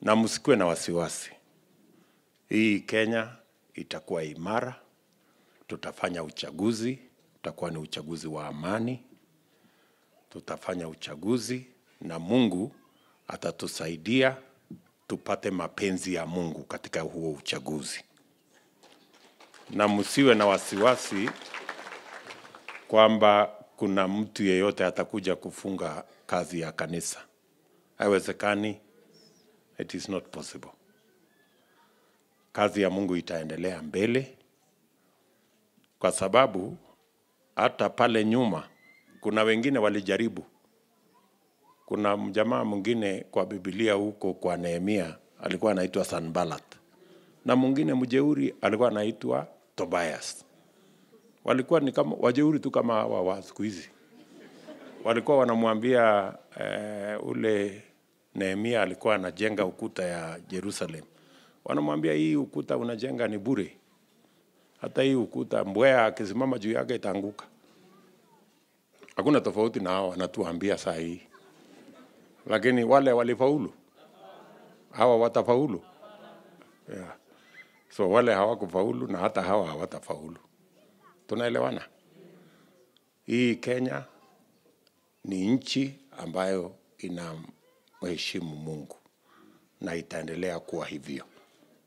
na msikuwe na wasiwasi. Hii Kenya itakuwa imara, tutafanya uchaguzi, utakuwa ni uchaguzi wa amani, tutafanya uchaguzi na Mungu atatusaidia tupate mapenzi ya Mungu katika huo uchaguzi, na msiwe na wasiwasi kwamba kuna mtu yeyote atakuja kufunga kazi ya kanisa. Haiwezekani, it is not possible. Kazi ya Mungu itaendelea mbele, kwa sababu hata pale nyuma kuna wengine walijaribu. Kuna mjamaa mwingine kwa Biblia huko kwa Nehemia alikuwa anaitwa Sanballat, na mwingine mjeuri alikuwa anaitwa Tobias. Walikuwa ni kama wajeuri tu kama hawa wa siku hizi. Walikuwa wanamwambia eh, ule Nehemia alikuwa anajenga ukuta ya Jerusalem, wanamwambia hii ukuta unajenga ni bure, hata hii ukuta mbweha akisimama juu yake itaanguka. Hakuna tofauti na hao wanatuambia saa hii, lakini wale walifaulu, hawa watafaulu yeah. So wale hawakufaulu na hata hawa hawatafaulu. Tunaelewana? Hii Kenya ni nchi ambayo inamheshimu Mungu na itaendelea kuwa hivyo.